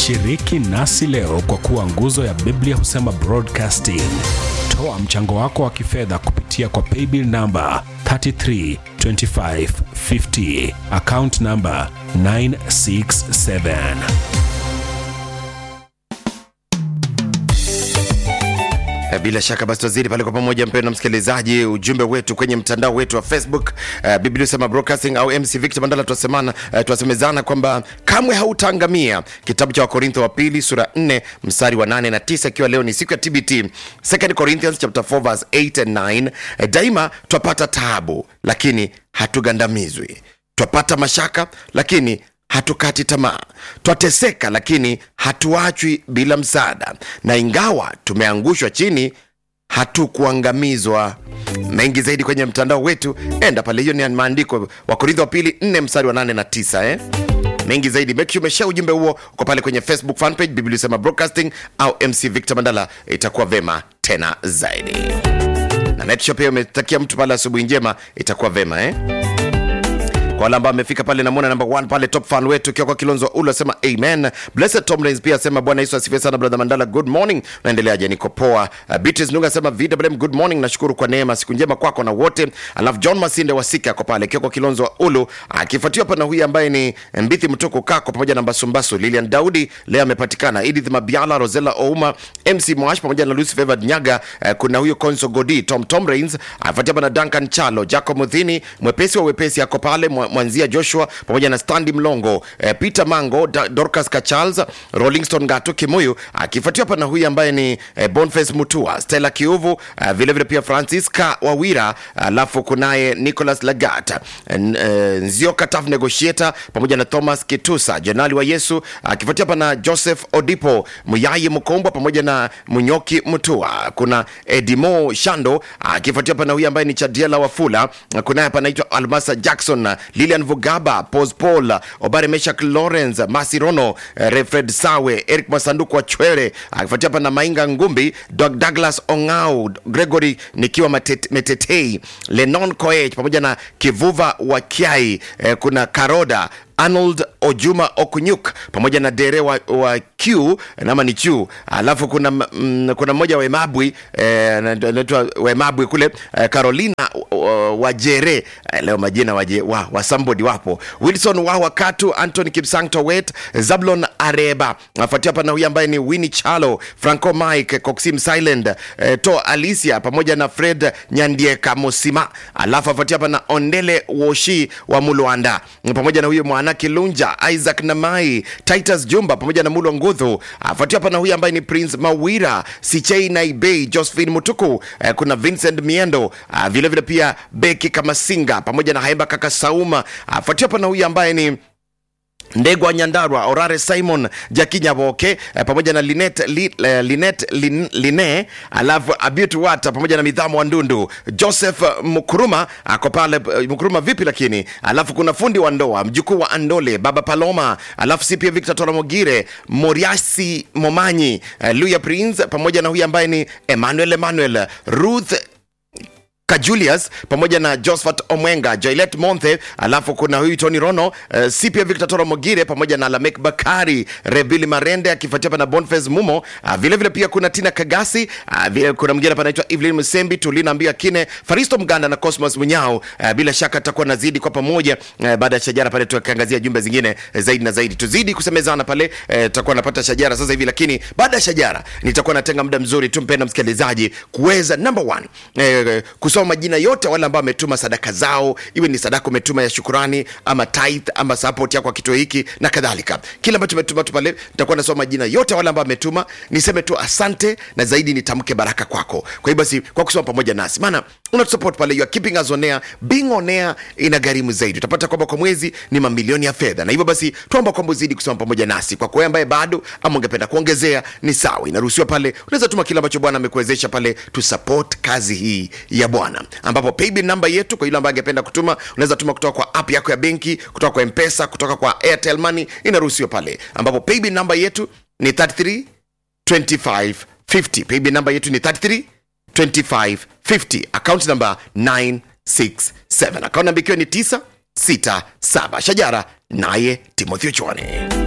Shiriki nasi leo kwa kuwa nguzo ya Biblia husema broadcasting. Toa mchango wako wa kifedha kupitia kwa paybill namba 332550 account namba 967. Eh, Bila shaka basi tuzidi pale kwa pamoja, mpendwa msikilizaji, ujumbe wetu kwenye mtandao wetu wa Facebook uh, Biblia husema broadcasting au MC Victor Mandala, twasemana uh, twasemezana kwamba kamwe hautaangamia, kitabu cha Wakorintho wa pili sura 4 mstari wa 8 na 9, ikiwa leo ni siku ya TBT, 2 Corinthians chapter 4 verse 8 and 9. Eh, daima twapata taabu, lakini hatugandamizwi, twapata mashaka, lakini hatukati tamaa, twateseka lakini hatuachwi bila msaada, na ingawa tumeangushwa chini hatukuangamizwa. Mengi zaidi kwenye mtandao wetu, enda pale, hiyo ni maandiko Wakorintho wa pili 4 mstari wa 8 na 9 eh? mengi zaidi make sure umeshare ujumbe huo uko pale kwenye facebook fanpage biblia sema broadcasting au mc victor mandala itakuwa vema tena zaidi na netsho pia umetakia mtu pale asubuhi njema itakuwa vema eh? kwa wale ambao amefika pale namwona namba 1 pale top fan wetu ukiwa kwa kilonzo ulo asema amen blessed tom Rains pia asema bwana yesu asifiwe sana brother mandala good morning naendeleaje niko poa uh, beatrice nunga asema vwm good morning nashukuru kwa neema siku njema kwako na wote alafu john masinde wasika ako pale akiwa kwa kilonzo wa ulu akifuatiwa pana huyu ambaye ni mbithi mtoko kako pamoja na mbasumbasu lilian daudi leo amepatikana edith mabiala rosela ouma mc mwash pamoja na lucy favored nyaga uh, kuna huyu conso godi tom tom Rains afuatia pana duncan chalo jacob mudhini mwepesi wa wepesi ako pale mwa- mwanzia joshua pamoja na standi mlongo eh, peter mango da, dorcas kacharles rollingston gato kimuyu akifuatiwa pana huyu ambaye ni eh, bonface mutua stella kiuvu uh, vilevile pia francisca wawira alafu kunaye nicholas lagat eh, eh, nzioka taf negotiator pamoja na thomas kitusa jenali wa yesu akifuatia pana joseph odipo muyayi mkombwa pamoja na munyoki mutua kuna edimo shando akifuatia pana huyu ambaye ni chadiela wafula kunaye panaitwa almasa jackson lilian vugaba pos paul obare meshak lawrence masirono eh, refred sawe eric masanduku wa chwere akifuatia pana mainga ngumbi Doug douglas ongau gregory nikiwa Matet- metetei lenon koech pamoja na kivuva wa kiai eh, kuna karoda arnold ojuma okunyuk pamoja na dere wa, wa q nama ni chu alafu kuna mm, kuna mmoja wa emabwi eh, anaitwa wemabwi kule eh, carolina uh, wajere eh, leo majina waje, wa, wa somebody wapo wilson wa wakatu antony kipsang towet zablon areba afuatia hapa na huyu ambaye ni winnie chalo franco mike coxim silent eh, to alicia pamoja na fred nyandieka mosima alafu afuatia hapa na ondele woshi wa mulwanda pamoja na huyu mwana kilunja isaac namai titus jumba pamoja na mulwa ngudhu afuatia hapa na huyu ambaye ni prince mawira sichei naibei josephine mutuku eh, kuna vincent miendo ah, vile vile pia beki kamasinga pamoja na haemba kaka sauma afuatia hapa na huyu ambaye ni ndegwa nyandarwa orare simon jakinyaboke eh, pamoja na linet, li, eh, linet lin, line alafu abut wata pamoja na midhamo wa ndundu joseph mkuruma ako pale eh, mkuruma vipi lakini alafu kuna fundi wa ndoa mjukuu wa andole baba paloma alafu si pia victor toramogire moriasi momanyi eh, luya prince pamoja na huyu ambaye ni emmanuel emmanuel ruth kajulius pamoja na josphat omwenga joilet monthe alafu kuna huyu tony rono uh, si pia victor toro mogire pamoja na lamek bakari rebili marende akifuatia pana bonfes mumo uh, vile vile pia kuna tina kagasi uh, vile kuna mwingine hapa anaitwa evelyn msembi tulina mbia kine faristo mganda na cosmos munyao uh, bila shaka tutakuwa nazidi kwa pamoja uh, baada ya shajara pale tukiangazia jumbe zingine uh, zaidi na zaidi tuzidi kusemezana pale uh, tutakuwa napata shajara sasa hivi lakini baada ya shajara nitakuwa natenga muda mzuri tu mpenda msikilizaji kuweza number one eh, kusoma majina yote wale ambao wametuma sadaka zao iwe ni sadaka umetuma ya shukurani ama tithe ama support yako kwa kituo hiki na kadhalika kile ambacho umetuma tu pale nitakuwa nasoma majina yote wale ambao wametuma niseme tu asante na zaidi nitamke baraka kwako kwa hiyo basi kwa kusoma pamoja nasi maana unatusupport pale you are keeping us on air being on air ina gharimu zaidi utapata kwamba kwa mwezi ni mamilioni ya fedha na hivyo basi tuomba kwamba uzidi kusoma pamoja nasi kwa kwa ambaye bado ama ungependa kuongezea ni sawa inaruhusiwa pale unaweza tuma kile ambacho bwana amekuwezesha pale tu support kazi hii ya bwana ambapo paybill namba yetu kwa yule ambaye angependa kutuma unaweza tuma kutoka kwa app yako ya benki kutoka kwa mpesa kutoka kwa airtel money inaruhusiwa pale ambapo paybill namba yetu ni 33 2550 paybill namba yetu ni 33 2550 account number 967 account namba ikiwa ni 967 shajara naye timothy ochwane